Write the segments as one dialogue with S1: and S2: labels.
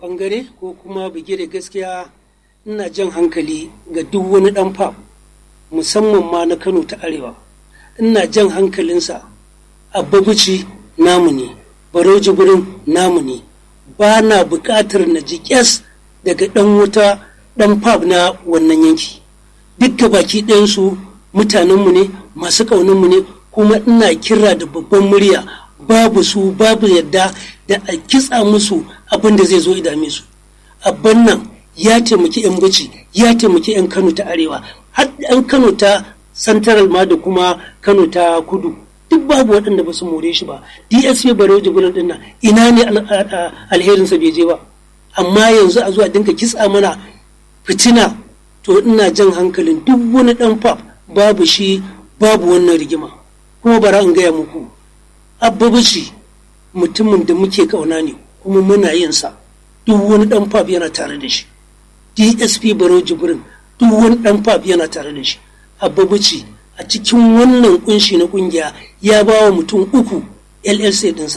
S1: bangare ko kuma bigire gaskiya ina jan hankali ga duk wani dan fam musamman ma na kano ta arewa ina jan hankalinsa abbabuci namu ne baro jibirin namu ne ba na buƙatar na ji kyas daga ɗan wuta ɗan fab na wannan yanki duk baki ɗayansu mutanenmu ne masu ƙaunanmu ne kuma ina kira da babban murya babu su babu yadda da a kitsa musu abin da zai zo idame su abban nan ya taimaki 'yan bici ya taimaki 'yan kano ta arewa har 'yan kano ta central ma da kuma kano ta kudu duk babu waɗanda ba su more shi ba dsp barau jibirin din nan ina ne alherinsa bai je ba amma yanzu a zuwa dinka kitsa mana fitina to ina jan hankalin duk wani ɗan pap babu shi babu wannan rigima kuma bara in gaya muku abbabici mutumin da muke kauna ne kuma muna yin sa duk wani ɗan pap yana tare da shi dsp barau jibirin duk wani ɗan pap yana tare da shi abbabici a cikin wannan kunshi na kungiya ya ba wa mutum uku llc dinsa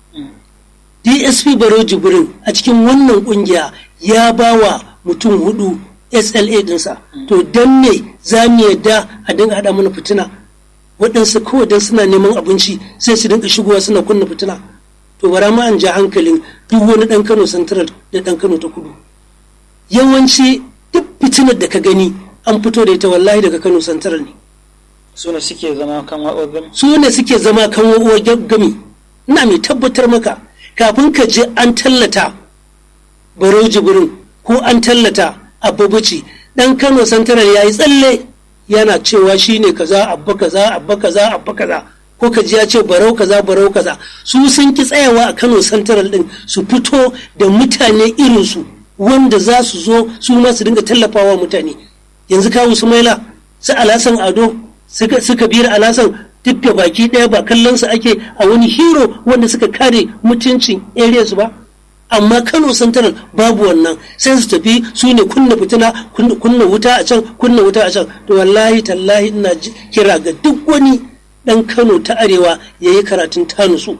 S1: dsp baro jibrin a cikin wannan kungiya ya ba wa mutum hudu sla dinsa to don me za mu yadda a dinga hada mana fitina waɗansu kawai don suna neman abinci sai su dinga shigowa suna kunna fitina to bara ma an ja hankalin duk wani ɗan kano central da ɗan kano ta kudu yawanci duk fitinar da ka gani an fito da ita wallahi daga kano central ne
S2: su ne suke zama kan wa'uwar gami
S1: su ne suke zama kan wa'uwar gami ina mai tabbatar maka kafin ka je an tallata baro jibirin ko an tallata abubuci dan kano santaral ya yi tsalle yana cewa shi ne kaza abba kaza abba kaza abba kaza ko ka ji ya ce barau kaza barau kaza su sun ki tsayawa a kano santaral din su fito da mutane irinsu wanda za su zo su ma su dinga tallafawa mutane yanzu kawo su maila su alasan ado suka biyar alasan duk da baki ɗaya ba kallon su ake a wani hero wanda suka kare mutuncin area su ba amma kano central babu wannan sai su tafi su ne kunna fitina kunna wuta a can kunna wuta a can to wallahi tallahi ina kira ga duk wani ɗan kano ta arewa ya yi karatun tanusu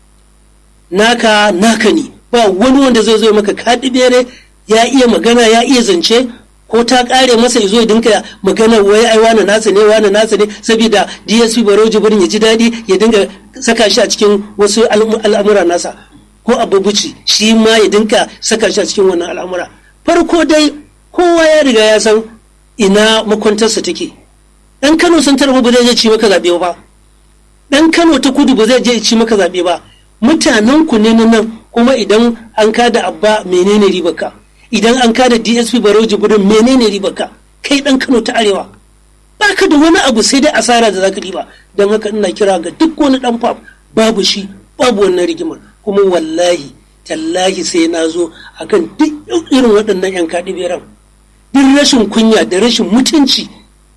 S1: naka naka ne ba wani wanda zai zo maka kaɗi bere ya iya magana ya iya zance ko ta kare masa ya zo ya dinka magana wai ai wani nasa ne wani nasa ne saboda DSP Baro Jibrin ya ji daɗi ya dinga saka shi a cikin wasu al'amura nasa ko abubuci shi ma ya dinka saka shi a cikin wannan al'amura farko dai kowa ya riga ya san ina makwantarsa take dan Kano sun tarbi ba zai je ci maka zabe ba dan Kano ta kudu ba zai je ci maka zabe ba mutanen ku ne nan kuma idan an kada abba menene ribarka idan an kada dsp barau jibirin menene ribarka kai dan kano ta arewa baka da wani abu sai dai asara da zaka riba don haka ina kira ga duk wani dan fam babu shi babu wannan rigimar kuma wallahi tallahi sai na zo akan duk irin waɗannan yan kaɗi beran duk rashin kunya da rashin mutunci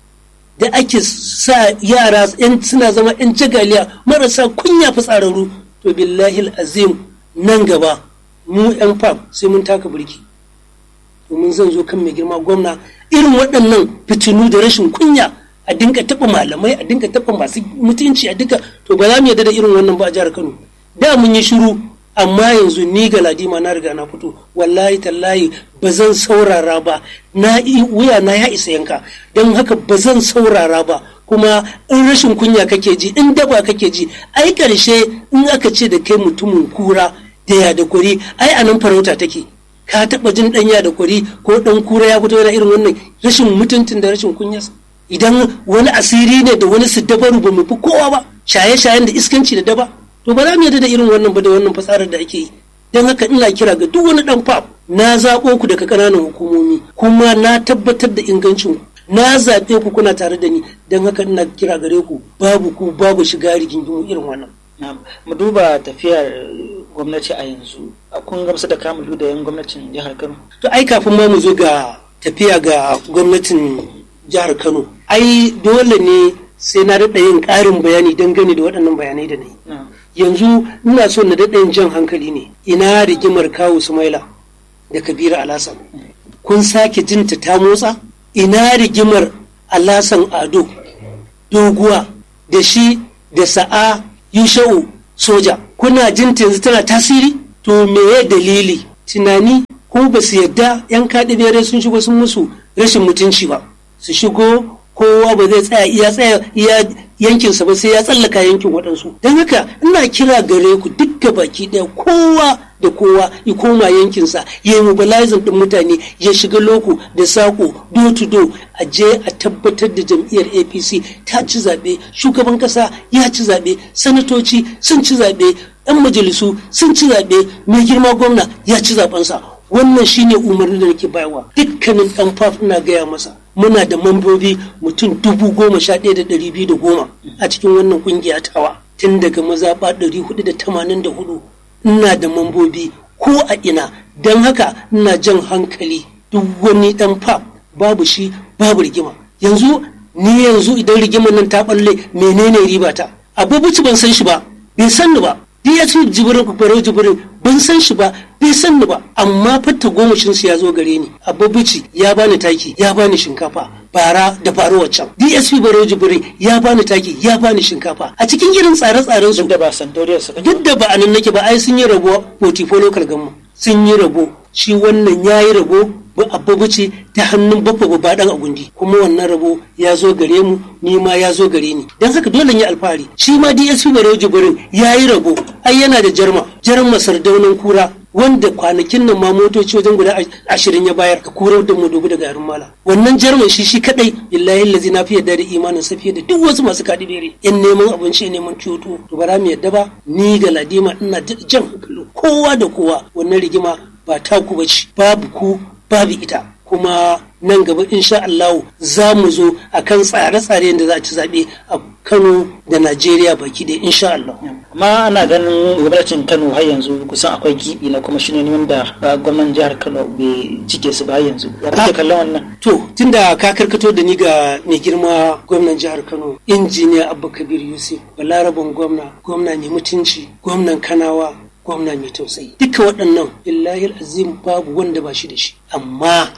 S1: da ake sa yara yan suna zama yan jagaliya marasa kunya fitsararru to billahi azim nan gaba mu yan fam sai mun taka birki domin zan zo kan mai girma gwamna irin waɗannan fitinu da rashin kunya a dinka taɓa malamai a dinka taɓa masu mutunci a dinka to ba za mu yarda da irin wannan ba a jihar Kano da mun yi shiru amma yanzu ni ga ladima na riga na fito wallahi tallahi ba zan saurara ba na wuya na ya isa yanka don haka ba zan saurara ba kuma in rashin kunya kake ji in daba kake ji ai karshe in aka ce da kai mutumin kura da ya da kuri ai anan farauta take ka taɓa jin ɗanya da kwari ko ɗan kura ya fito yana irin wannan rashin mutuntun da rashin kunya idan wani asiri ne da wani su dabaru ba mu fi kowa ba shaye-shayen da iskanci da daba to ba za mu yarda da irin wannan ba da wannan fasarar da ake yi don haka ina kira ga duk wani ɗan fab na zaɓo ku daga ƙananan hukumomi kuma na tabbatar da ingancin ku na zaɓe ku kuna tare da ni don haka ina kira gare ku babu ku babu shiga rigingimu irin wannan
S2: mu duba tafiyar gwamnati a yanzu kun gamsu da kamun da yan gwamnatin jihar kano
S1: to ai kafin ma mu zo ga tafiya ga gwamnatin jihar kano ai dole ne sai na daɗa yin ƙarin bayani dangane da waɗannan bayanai da na yi yanzu ina so na daɗa yin jan hankali ne ina rigimar kawu sumaila da kabira alasan kun sake jinta ta motsa ina rigimar alasan ado doguwa da shi da sa'a yusha'u soja kuna jin yanzu tana tasiri to meye dalili tunani ko ba su yadda yan kaɗi bere sun shigo sun musu rashin mutunci ba su shigo kowa ba zai tsaya iya tsaya iya yankinsa ba sai ya tsallaka yankin waɗansu don haka ina kira gare ku duk baki ɗaya kowa da kowa ya koma yankinsa ya yi mobilizing ɗin mutane ya shiga loko da sako do to do a je a tabbatar da jam'iyyar apc ta ci zaɓe shugaban ƙasa ya ci zaɓe sanatoci sun ci zaɓe 'yan majalisu sun ci zaɓe mai girma gwamna ya ci zaɓensa wannan shine umarni da nake bayarwa dukkanin ɗan faf ina gaya masa muna da mambobi mutum dubu goma sha ɗaya da ɗari biyu da goma a cikin wannan ƙungiya tawa tun daga mazaɓa ɗari hudu da tamanin da hudu ina da mambobi ko a ina don haka ina jan hankali duk wani ɗan faf babu shi babu rigima yanzu ni yanzu idan rigimar nan ta ɓalle menene riba ta abubuci ban san shi ba bai san ni ba ya ce jibirin kwakwaro jibirin ban san shi ba bai san ni ba amma fatta gomashin su ya zo gare ni abubuci ya bani taki ya bani shinkafa bara da faru waccan dsp baro jibirin ya bani taki ya bani shinkafa a cikin irin tsare-tsaren su
S2: duk da ba santoriyar su
S1: duk da ba a nan nake ba ai sun yi rabo portifo local gamma sun yi rabo shi wannan ya yi rabo abubuci ta hannun babba babba dan agundi kuma wannan rabo ya zo gare mu ni ma ya zo gare ni dan haka dole yi alfahari shi ma DSP Barau Jibrin ya yi rabo ai yana da jarma jarma sardaunan kura wanda kwanakin nan ma motoci wajen guda ashirin ya bayar ka kurar da mu dubu da garin mala wannan jarman shi shi kadai billahi lazi na fi yadda da imanin sa fiye da duk wasu masu kadi bere in neman abinci neman kyoto to bara mu yadda ba ni ga ladima ina jan hankali kowa da kowa wannan rigima ba taku bace babu ku babu ita kuma nan gaba insha Allah za mu zo a kan tsare-tsare da za a ci zaɓe a Kano da Najeriya baki da insha Allah.
S2: amma ana ganin gwamnatin Kano har yanzu kusan akwai gibi na kuma shine wanda gwamnan jihar Kano bai cike su ba har yanzu ya kake kallon wannan
S1: To tunda ka karkato da ni ga mai girma gwamnan jihar Kano injiniya Abba Kabir Yusuf balarabin gwamna gwamna ne mutunci gwamnan Kanawa gwamna mai tausayi duka waɗannan billahi azim babu wanda ba shi da shi amma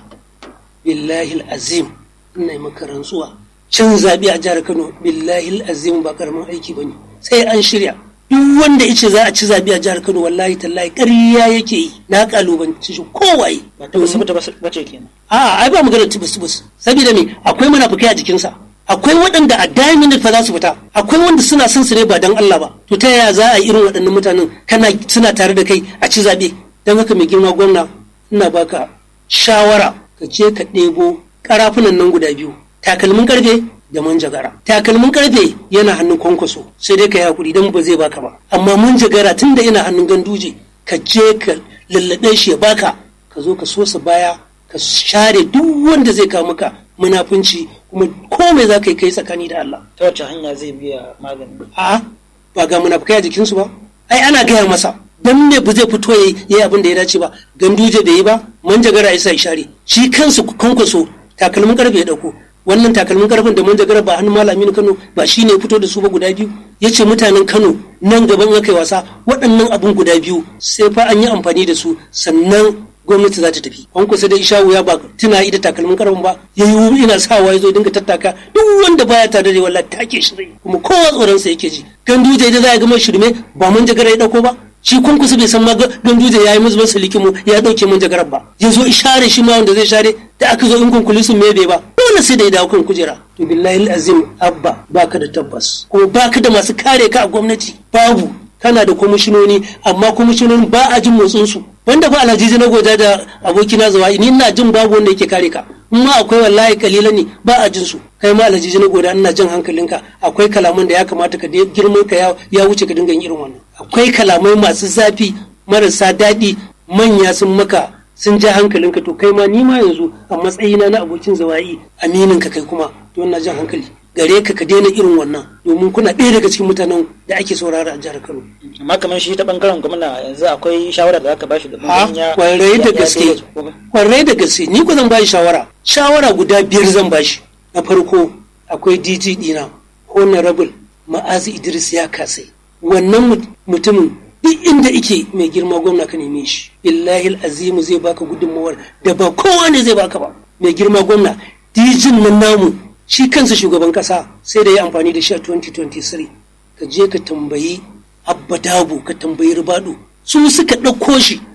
S1: billahi azim ina yi maka rantsuwa cin zaɓe a jihar kano billahi azim ba karamin aiki ba ne sai an shirya duk wanda ice za a ci zaɓe a jihar kano wallahi tallahi ƙarya yake yi na ƙalubanci shi kowaye
S2: ba ta wasu ba bace kenan
S1: a ai ba magana tubus tubus saboda me akwai munafukai a jikinsa akwai waɗanda a damin fa za su fita akwai wanda suna son su ne ba dan Allah ba to ta yaya za a yi irin waɗannan mutanen kana suna tare da kai a ci zaɓe don haka mai girma gwamna ina baka shawara ka je ka ɗebo ƙarafunan nan guda biyu takalmin karfe da manjagara takalmin karfe yana hannun kwankwaso sai dai ka yi hakuri don ba zai baka ba amma manjagara tun da yana hannun ganduje ka je ka lallaɓe shi ya baka ka zo ka sosa baya ka share duk wanda zai kawo maka munafunci kuma komai za ka yi kai tsakani da Allah.
S2: ta wace hanya zai biya magani
S1: A'a ba ga munafukai a jikinsu ba ai ana gaya masa dan me ba zai fito ya yi abin da ya dace ba ganduje bai yi ba manjagara ya sa share shi kansu kwankwaso takalmin karfe ya dauko wannan takalmin karfin da manjagara ba hannun malamin Kano ba shi ne fito da su ba guda biyu ya ce mutanen Kano nan gaban aka yi wasa waɗannan abun guda biyu sai fa an yi amfani da su sannan gwamnati za ta tafi an kusa da isha wuya ba tuna ida takalmin karfin ba ya yi ina sawa ya zo dinga tattaka duk wanda baya tare da wallahi take shi zai kuma kowa tsoron sa yake ji ganduje da za ya gama shirme ba manjagara ya dauko ba shi kun kusa bai san ma ganduje ya yi musu masa likimu ya dauke manjagarar ba ya zo share shi ma wanda zai share da aka zo in kunkuli sun mebe ba dole sai da ya dawo kan kujera to billahi azim abba baka da tabbas kuma baka da masu kare ka a gwamnati babu kana da kwamishinoni amma kwamishinoni ba a jin motsin su wanda ba alhaji na goja da abokina zawa ni ina jin babu wanda yake kare ka ma akwai wallahi kalilan ne ba a jin su kai ma alhaji na goda ina jin hankalinka akwai kalaman da ya kamata ka girman ka ya wuce ka dinga yin irin wannan akwai kalamai masu zafi marasa daɗi manya sun maka sun ja hankalinka to kai ma ni ma yanzu a matsayina na abokin zawayi aminin ka kai kuma to ina jan hankali gare ka ka daina irin wannan domin kuna ɗaya daga cikin mutanen da ake saurara a jihar Kano.
S2: amma kamar shi ta bangaren gwamna yanzu akwai shawara da aka bashi da
S1: A kwarai da gaske kwarai da gaske ni ko zan bashi shawara shawara guda biyar zan bashi na farko akwai DG dina honorable ma'azi Idris ya kasai wannan mutumin duk inda ike mai girma gwamna ka neme shi billahi azimu zai baka gudunmawar da ba kowa ne zai baka ba mai girma gwamna dijin nan namu shi kansa shugaban kasa sai da ya amfani da shi a 2023 ka je ka tambayi abba dabo ka tambayi ribado su suka ɗauko shi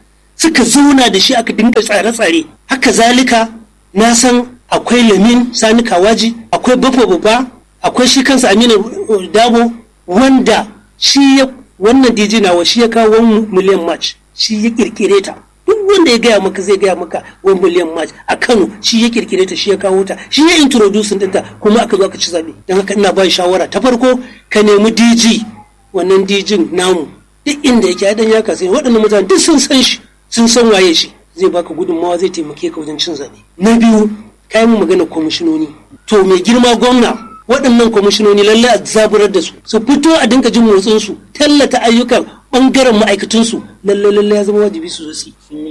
S1: suka zauna da shi aka dinga tsare-tsare haka zalika na san akwai lamin sani kawaji akwai bafa babba akwai shi kansa aminu dabo wanda shi ya wannan dj nawa shi ya kawo 1 miliyan match shi ya kirkire ta duk wanda ya gaya maka zai gaya maka 1 miliyan match a kano shi ya kirkire ta shi ya kawo ta shi ya introducing ɗinta kuma aka zo aka ci zaɓe don haka ina ba shawara ta farko ka nemi dj wannan dj namu duk inda yake dan ya kasance waɗannan mutane duk sun san shi sun san waye shi zai baka gudunmawa zai taimake ka wajen cin zaɓe na biyu kayan mu magana kwamishinoni to mai girma gwamna waɗannan kwamishinoni lallai a zaburar da su su fito a dinka jin motsin su tallata ayyukan ɓangaren ma'aikatunsu lallai lallai ya zama wajibi su zo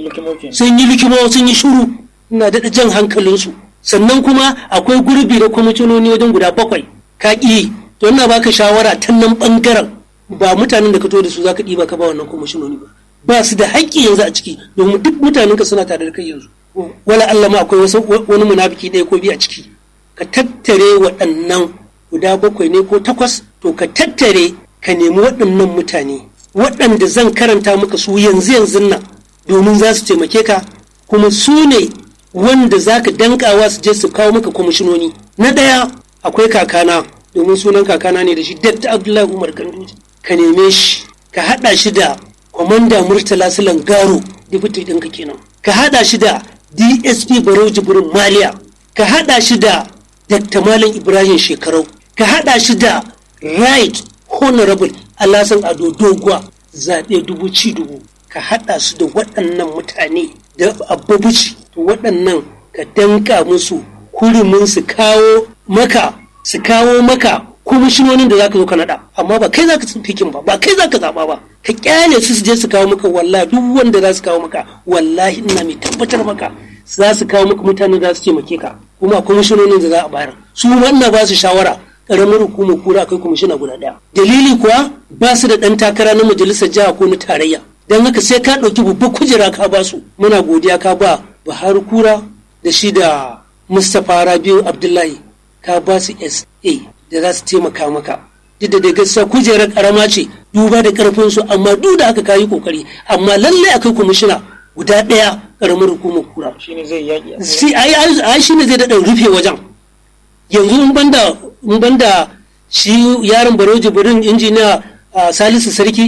S1: sun yi likimo sun yi shuru ina daɗa jan hankalinsu sannan kuma akwai gurbi da kwamishinoni wajen guda bakwai ka ƙi to ina baka shawara ta nan ɓangaren ba mutanen da ka to da su za ka ɗiba ka ba wannan kwamishinoni ba ba su da haƙƙi yanzu a ciki domin duk mutanen ka suna tare da kai yanzu wala Allah ma akwai wasu wani munafiki ɗaya ko biyu a ciki ka tattare waɗannan guda bakwai ne ko takwas to ka tattare ka nemi waɗannan mutane waɗanda zan karanta maka su yanzu yanzu nan domin za su taimake ka kuma su ne wanda za ka dankawa su je su kawo maka kwamishinoni na ɗaya akwai kakana domin sunan kakana ne da shi datta abdullahi umar ganduje ka neme shi ka haɗa shi da kwamanda murtala silan garo dibiti ɗinka kenan ka haɗa shi da dsp barau jibrin maliya ka haɗa shi da dr malam ibrahim shekarau ka haɗa shi da right honorable alasan ado doguwa zaɓe dubu ci dubu ka haɗa su da waɗannan mutane da abubuci to waɗannan ka danka musu hurumin su kawo maka su kawo maka kwamishinonin da zaka zo ka naɗa amma ba kai zaka fikin ba ba kai zaka zaɓa ba ka kyale su su je su kawo maka wallahi duk wanda za su kawo maka wallahi ina mai tabbatar maka za su kawo maka mutanen za su taimake ka kuma kwamishinonin da za a bayar su ma ina ba su shawara karamar hukumar kura akwai kwamishina guda ɗaya dalili kuwa ba su da ɗan takara na majalisar jiha ko na tarayya don haka sai ka ɗauki babbar kujera ka ba su muna godiya ka ba buhari kura da shi da mustapha rabiu abdullahi ka ba su sa da za su taimaka maka duk da gaskiya kujerar karama ce duba da karfin su amma duk da aka kayi kokari amma lallai akai kwamishina guda ɗaya karamar hukumar kura
S2: shine zai yaki
S1: si ai ai shine zai daɗa rufe wajen yanzu in banda in banda shi yaron baro jibrin injiniya salisu sarki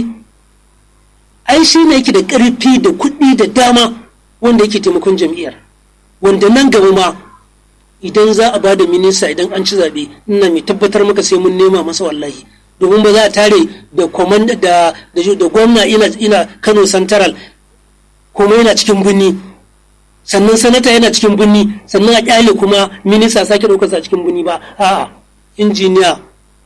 S1: ai shi ne yake da ƙarfi da kuɗi da dama wanda yake taimakon jam'iyyar wanda nan gaba ma idan za a bada minista idan an ci zaɓe ina mai tabbatar maka sai mun nema masa wallahi domin ba za a tare da komanda da da gwamna ina ina Kano Central kuma yana cikin birni sannan sanata yana cikin birni sannan a kyale kuma minista sake ɗaukar sa cikin birni ba a'a injiniya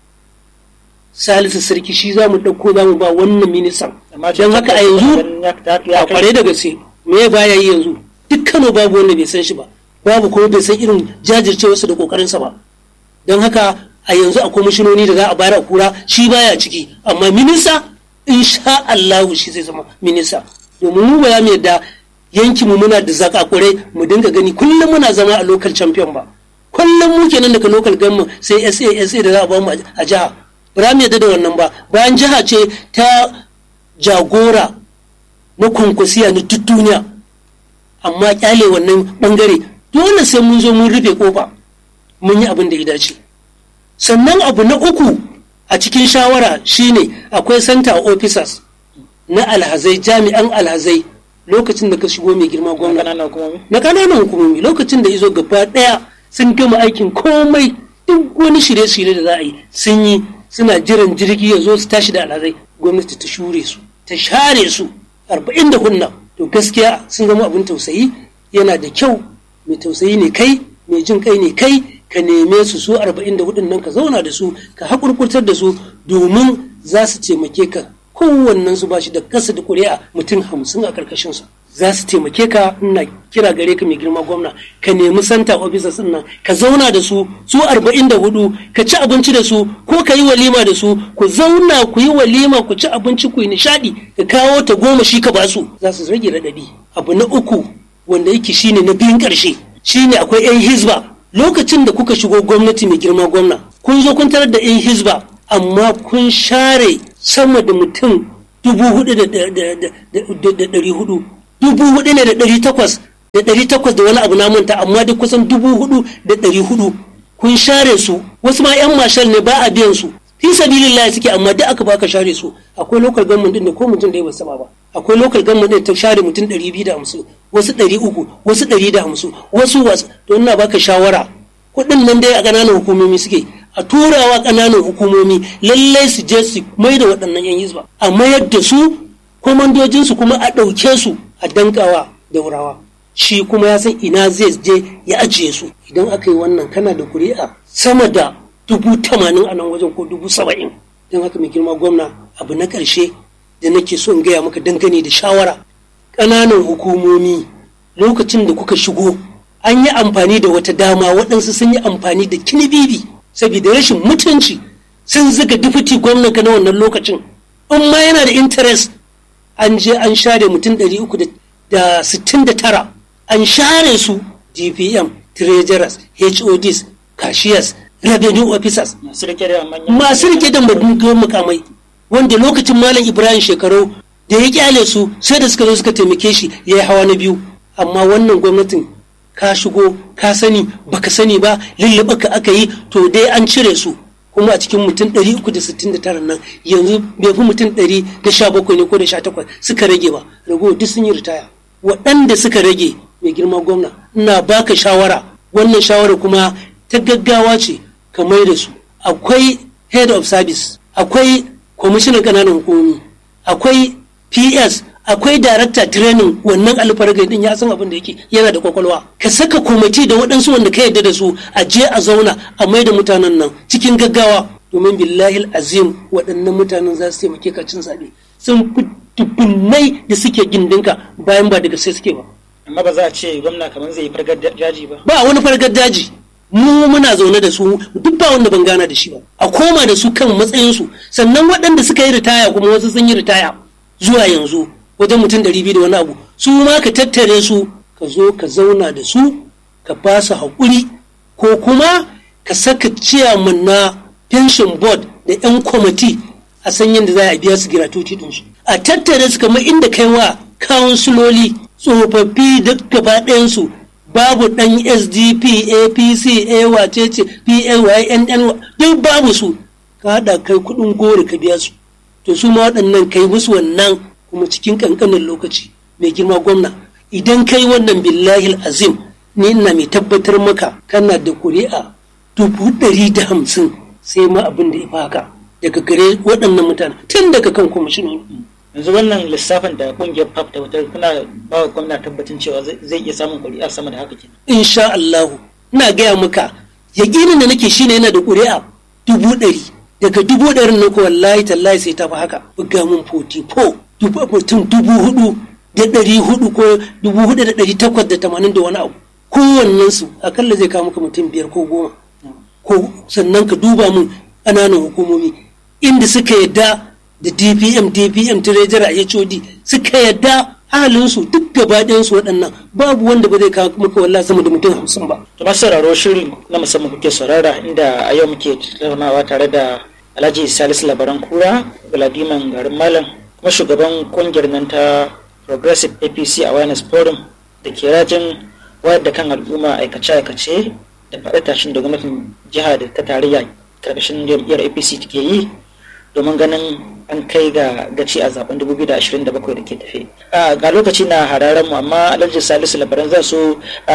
S1: Salisu Sarki shi za mu ɗauko za mu ba wannan ministan don haka a yanzu a kware da gaske me baya yi yanzu duk Kano babu wanda bai san shi ba babu kuma bai san irin jajircewarsa da kokarinsa ba don haka a yanzu a kwamishinoni da za a bayar a kura shi baya ciki amma minista insha Allahu shi zai zama minista domin mu ba za mu yadda yanki mu muna da zakakurai mu dinga gani kullum muna zama a local champion ba kullum mu kenan daga local government sai SA SA da za a ba mu a jiha ba za mu yadda da wannan ba bayan jiha ce ta jagora na kwankwasiya na duk duniya amma kyale wannan bangare dole sai mun zo mun rufe kofa mun yi abin da ya dace sannan abu na uku a cikin shawara shine akwai center officers na alhazai jami'an alhazai lokacin da ka shigo mai girma gwamna na kananan hukumomi lokacin da izo gaba daya sun gama aikin komai duk wani shirye-shirye da za a yi sun yi suna jiran jirgi ya zo su tashi da alhazai gwamnati ta shure su ta share su arba'in da hunna to gaskiya sun zama abin tausayi yana da kyau mai tausayi ne kai mai jin kai ne kai ka neme su su arba'in da hudun nan ka zauna da su ka haƙurƙurtar da su domin za su taimake ka kowannen su ba shi da kasa da ƙuri'a mutum hamsin a ƙarƙashin su za su taimake ka ina kira gare ka mai girma gwamna ka nemi santa officers din nan ka zauna da su su arba'in da hudu ka ci abinci da su ko ka yi walima da su ku zauna ku yi walima ku ci abinci ku yi nishaɗi ka kawo ta goma shi ka ba su za su rage raɗaɗi abu na uku wanda yake shine na biyun ƙarshe shine akwai 'yan hizba lokacin da kuka shigo gwamnati mai girma gwamna kun zo kun tarar da 'yan hizba amma kun share sama da mutum dubu hudu da ɗari hudu dubu hudu ne da ɗari takwas da ɗari takwas da wani abu na manta amma duk kusan dubu hudu da ɗari hudu kun share su wasu ma yan mashal ne ba a biyan su fi sabilillah suke amma duk aka baka share su akwai local government din da ko mutum ɗaya ba saba ba akwai local government din ta share mutum ɗari biyu da hamsin wasu ɗari uku wasu ɗari da hamsin wasu wasu to ina baka shawara kuɗin nan dai a ƙananan hukumomi suke a turawa ƙananan hukumomi lallai su je su mai da waɗannan yan hizba a mayar da su komandojinsu kuma a ɗauke su a dankawa daurawa shi kuma ya san ina zai je ya ajiye su idan aka yi wannan kana da kuri'a sama da dubu tamanin a nan wajen ko dubu saba'in don haka mai girma gwamna abu na ƙarshe da nake so in gaya maka dangane da shawara ƙananan hukumomi lokacin da kuka shigo an yi amfani da wata dama waɗansu sun yi amfani da kinibibi saboda rashin mutunci sun zuga dufiti gwamnan ka na wannan lokacin in ma yana da interest an je an share mutum ɗari uku da sittin da tara an share su dpm treasurers hods cashiers revenue officers
S2: masu rike da manyan
S1: masu rike da mukamai wanda lokacin malam ibrahim shekaru da ya kyale su sai da suka zo suka taimake shi ya yi hawa na biyu amma wannan gwamnatin ka shigo ka sani baka sani ba lullube ka aka yi to dai an cire su kuma a cikin mutum 369 nan yanzu bai fi mutum 117 ne ko da 18 suka rage ba rago duk sun yi ritaya waɗanda suka rage mai girma gwamna ina baka shawara wannan shawara kuma ta gaggawa ce ka mai da su akwai head of service akwai kwamishinan ƙananan hukumomi akwai ps akwai darakta training wannan alfargai din ya san abin da yake yana da kwakwalwa ka saka kwamiti da waɗansu wanda ka yarda da su a je a zauna a mai da mutanen nan cikin gaggawa domin billahi azim waɗannan mutanen za su taimake ka cin zaɓe sun fi dubunnai da suke gindinka bayan ba daga sai suke ba
S2: amma ba za a ce gwamna kamar zai yi fargar daji ba
S1: ba wani fargar daji mu muna zaune da su duk ba wanda ban gana da shi ba a koma da su kan matsayinsu sannan waɗanda suka yi ritaya kuma wasu sun yi ritaya zuwa yanzu wajen mutum ɗari biyu da wani abu su ma ka tattare su ka zo ka zauna da su ka ba su haƙuri ko kuma ka saka ciyaman na pension board da 'yan kwamiti a san yadda za a biya su giratuti ɗinsu a tattare su kamar inda kai wa kawunsiloli tsofaffi duk gaba ɗayansu babu ɗan sdp apc a wacece pnyn duk babu su ka haɗa kai kuɗin goro ka biya su to su ma waɗannan kai musu wannan kuma cikin ƙanƙanin lokaci mai girma gwamna idan kai wannan billahi azim ni ina mai tabbatar maka kana da kuri'a dubu ɗari da hamsin sai ma abin da ya fi haka daga gare waɗannan mutane tun daga kan kwamishinoni
S2: yanzu wannan lissafin da kungiyar pap da wata kuna ba wa gwamna tabbacin cewa zai iya samun kuri'a sama da haka kenan
S1: insha Allahu ina gaya maka yaƙinin da nake shine yana da ƙuri'a dubu ɗari daga dubu ɗarin nan ko wallahi tallahi sai ta fi haka buga mun 44 mutum dubu hudu da ɗari hudu ko dubu hudu da ɗari takwas da tamanin da wani abu kowannensu akalla zai kawo maka mutum biyar ko goma ko sannan ka duba mun ƙananan hukumomi inda suka yadda da dpm dpm treasurer a hod suka yadda halinsu duk gaba ɗayansu waɗannan babu wanda ba zai kawo maka wallahi sama da mutum hamsin ba.
S2: to masu sauraro shirin na musamman kuke saurara inda a yau muke tattaunawa tare da alhaji salisu labaran kura galadiman garin malam kuma shugaban kungiyar nan ta progressive apc awareness forum da ke rajin wayar da kan al'umma aikace-aikace da faɗi tashin da gwamnatin jiha da ta tarayya karkashin jam'iyyar apc take yi domin ganin an kai ga gaci a zaben 2027 da ke tafe ga lokaci na hararen mu amma alhaji salisu labaran zan so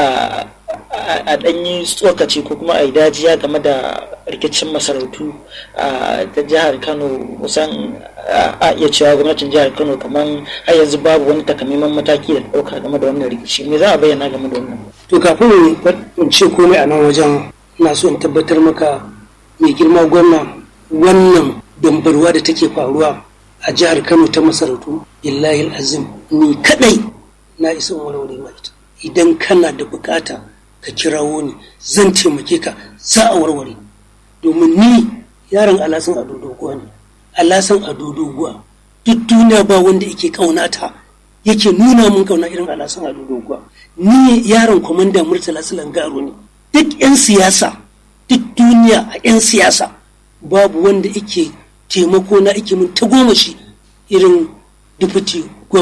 S2: a ɗanyi tsokaci ko kuma a yi dajiya game da rikicin masarautu ta jihar kano kusan a iya cewa gwamnatin jihar kano kamar har yanzu babu wani takamaiman mataki da ɗauka game da wannan rikici me za a bayyana game da wannan
S1: to kafin in ce komai a nan wajen na so in tabbatar maka mai girma gwamna wannan dambarwa da take faruwa a jihar kano ta masarautu billahi azim ni kadai na isa warware ma ita idan kana da bukata ka kirawo ni zan taimake ka za a warware domin ni yaron alasan ado doguwa ne alasan ado doguwa duk duniya ba wanda yake kaunata yake nuna mun kauna irin alasan ado doguwa ni yaron kwamanda murtala garo ne duk 'yan siyasa duk duniya a 'yan siyasa babu wanda yake taimako na ake mun ta goma shi irin dufuti gwamna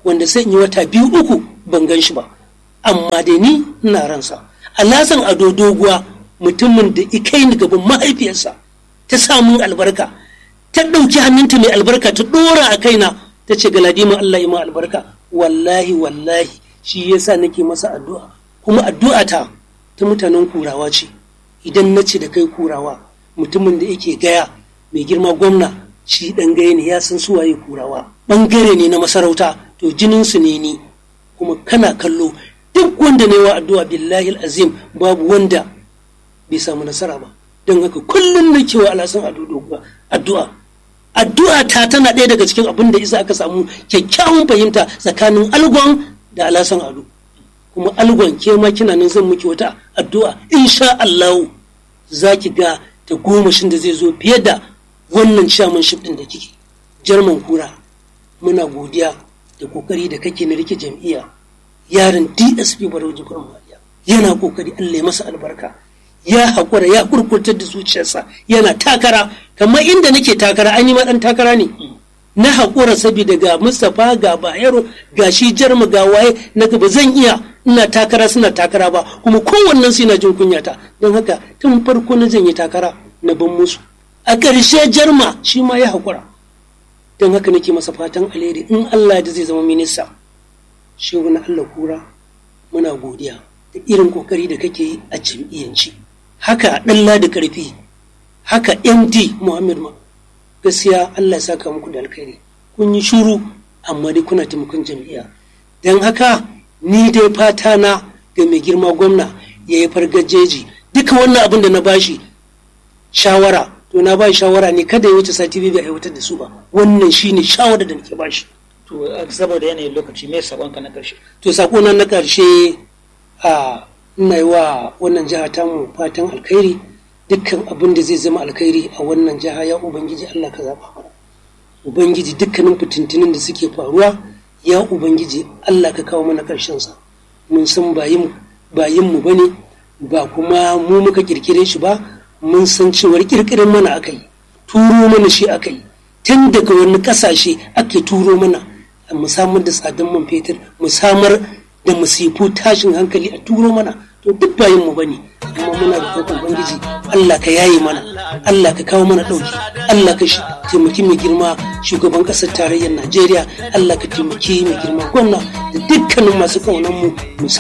S1: wanda sai in yi wata biyu uku ban gan shi ba amma dai ni ina ransa alasan ado doguwa mutumin da ikai ni gaban mahaifiyarsa ta samun albarka ta ɗauki hannunta mai albarka ta ɗora a kaina ta ce galadima Allah yi ma albarka wallahi wallahi shi yasa nake masa addu'a kuma addu'a ta ta mutanen kurawa ce idan na ce da kai kurawa mutumin da yake gaya mai girma gwamna shi ɗan gaya ne ya san suwaye kurawa ɓangare ne na masarauta to jininsu ne ni kuma kana kallo duk wanda ne wa addu'a billahi azim babu wanda bai samu nasara ba don haka kullum na kewa alasan addu'a addu'a ta tana ɗaya daga cikin abin da isa aka samu kyakkyawan fahimta tsakanin algon da alasan ado kuma algon ke ma kina nan zan miki wata addu'a insha Allah za ki ga ta gomashin da zai zo fiye da wannan chairmanship din da kike jarman kura muna godiya da kokari da kake na rike jam'iyya yaron dsp barau jibrin maliya yana kokari allah ya masa albarka ya haƙura ya kurkurtar da zuciyarsa yana takara kamar inda nake takara an yi ɗan takara ne na haƙura saboda ga mustapha ga bayero ga shi jarma ga waye na ba zan iya ina takara suna takara ba kuma kowannen su na jin kunyata don haka tun farko na zan yi takara na ban musu a ƙarshe jarma shi ma ya haƙura don haka nake masa fatan alheri in allah da zai zama minista shi wani allah kura muna godiya da irin kokari da kake yi a jam'iyyanci haka ɗalla da ƙarfi haka md muhammad ma gaskiya allah ya saka muku da alkhairi kun yi shuru amma dai kuna taimakon jam'iyya don haka ni dai fata na ga mai girma gwamna ya yi fargajeji duka wannan abin da na bashi shawara to na ba shawara ne kada ya wuce sati biyu bai aiwatar da su ba wannan shine shawara da nake bashi
S2: to saboda yanayin lokaci me sakonka na karshe
S1: to sakona na karshe a ina yi wa wannan jiha tamu fatan alkhairi dukkan abin da zai zama alkhairi a wannan jiha ya ubangiji Allah ka zaba mana ubangiji dukkanin fitintinin da suke faruwa ya ubangiji Allah ka kawo mana karshen sa mun san bayin bayin mu bane ba kuma mu muka kirkire shi ba mun san cewar kirkirin mana aka yi turo mana shi aka yi tun daga wani kasashe ake turo mana mu samar da tsadan man fetur mu samar da musifu tashin hankali a turo mana to duk bayan mu bane amma muna da kokon ubangiji Allah ka yaye mana Allah ka kawo mana dauki Allah ka taimaki mai girma shugaban kasar tarayyar Najeriya Allah ka taimaki mai girma gwamna da dukkanin masu kaunan mu